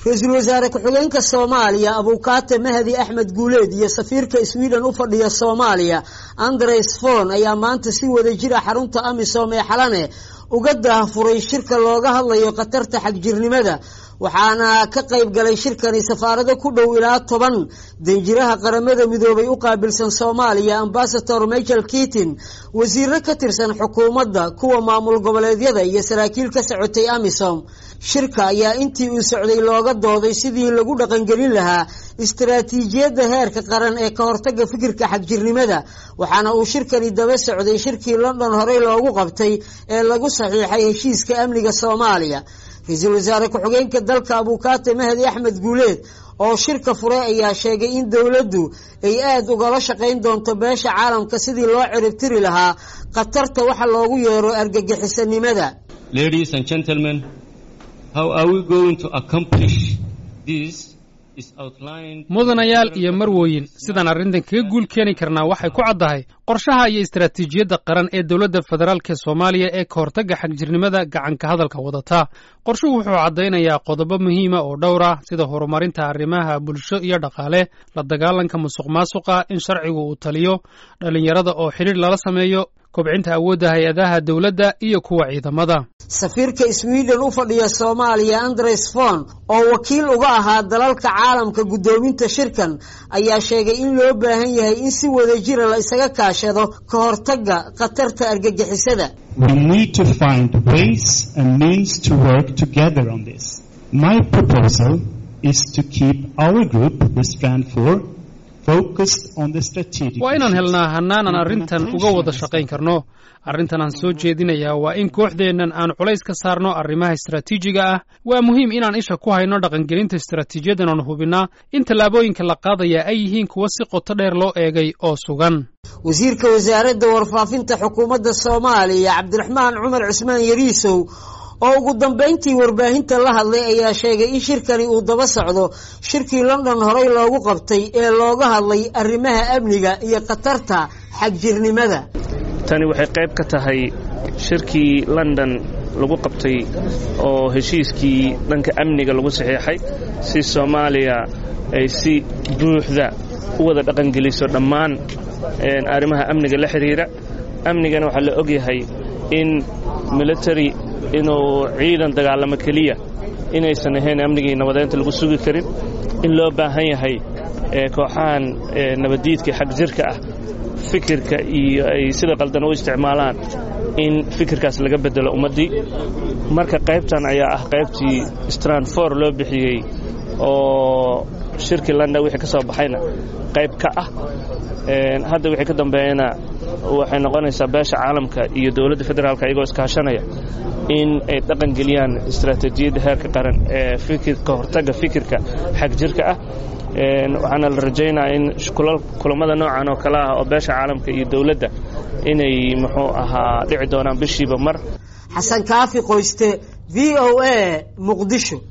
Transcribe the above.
ra-iisul wasaare ku-xigeenka soomaaliya abuukaate mahdi axmed guuleed iyo safiirka sweden u fadhiya soomaaliya andres fon ayaa maanta si wada jira xarunta amisom ee xalane uga daahfuray shirka looga hadlayo khatarta xagjirnimada waxaana ka qayb galay shirkani safaarado ku dhow ilaa toban danjiraha qaramada midoobay u qaabilsan soomaaliya ambasador michael keatin wasiiro ka tirsan xukuumadda kuwa maamul goboleedyada iyo saraakiil ka socotay amisom shirka ayaa intii uu socday looga dooday sidii lagu dhaqangelin lahaa istaraatiijiyadda heerka qaran ee ka hortaga fikirka xagjirnimada waxaana uu shirkani daba socday shirkii london horey loogu qabtay ee lagu saxiixay heshiiska amniga soomaaliya ra-iisul wasaare ku-xigeenka dalka abuukaate mahdi axmed guuleed oo shirka furay ayaa sheegay in dowladdu ay aada ugala shaqayn doonto beesha caalamka sidii loo ciribtiri lahaa khatarta waxa loogu yeero argagixisanimada mudanayaal iyo marwooyin sidaan arrintan kaga guul keeni karnaa waxay ku caddahay qorshaha iyo istaraatiijiyadda qaran ee dowladda federaalk soomaaliya ee ka hortagga xagjirnimada gacanka hadalka wadata qorshuhu wuxuu caddaynayaa qodobo muhiima oo dhowr ah sida horumarinta arrimaha bulsho iyo dhaqaale la dagaalanka musuq maasuqa in sharcigu uu taliyo dhallinyarada oo xidhiir lala sameeyo kobcinta awoodda hay-adaha dowladda iyo kuwa ciidamada safiirka sweden u fadhiya soomaaliya andres fon oo wakiil uga ahaa dalalka caalamka guddoominta shirkan ayaa sheegay in loo baahan yahay in si wada jira la isaga kaashado ka hortagga khatarta argagixisada waa inaan helnaa hannaanan arrintan uga wada shaqayn karno arrintan aan soo jeedinayaa waa in kooxdeennan aan culays ka saarno arrimaha istaraatiijiga ah waa muhiim inaan isha ku hayno dhaqangelinta istaraatiijiyadan oon hubinnaa in tallaabooyinka la qaadaya ay yihiin kuwa si qoto dheer loo eegay oo sugan wasiirka wasaaradda warfaafinta xukuumadda soomaaliya cabdiraxmaan cumar cusmaan yariisow oo ugu dambayntii warbaahinta la hadlay ayaa sheegay in shirkani uu daba socdo shirkii london horey loogu qabtay ee looga hadlay arrimaha amniga iyo khatarta xagjirnimada tani waxay qayb ka tahay shirkii london lagu qabtay oo heshiiskii dhanka amniga lagu saxiixay si soomaaliya ay si buuxda u wada dhaqangeliso dhammaan arrimaha amniga la xidhiira amnigana waxaa la ogyahay in military inuu ciidan dagaalamo keliya inaysan ahayn amnigii nabadeynta lagu sugi karin in loo baahan yahay kooxahan nabaddiidka xag jirka ah fikirka iyo ay sida qaldan u isticmaalaan in fikirkaas laga beddelo ummaddii marka qaybtan ayaa ah qaybtii stranfor loo bixiyey oo shirkii london wixii ka soo baxayna qayb ka ah hadda wixii ka dambeeyana waxay noqonaysaa beesha caalamka iyo dowladda federaalka iyagoo iskaashanaya in ay dhaqan geliyaan istaraatiijiyadda heerka qaran ee ka hortagga fikirka xag jirka ah waxaana la rajaynayaa in kulammada noocan oo kale ah oo beesha caalamka iyo dowladda inay muxuu ahaa dhici doonaan bishiiba mar xasan kaafi qoyste v o a muqdisho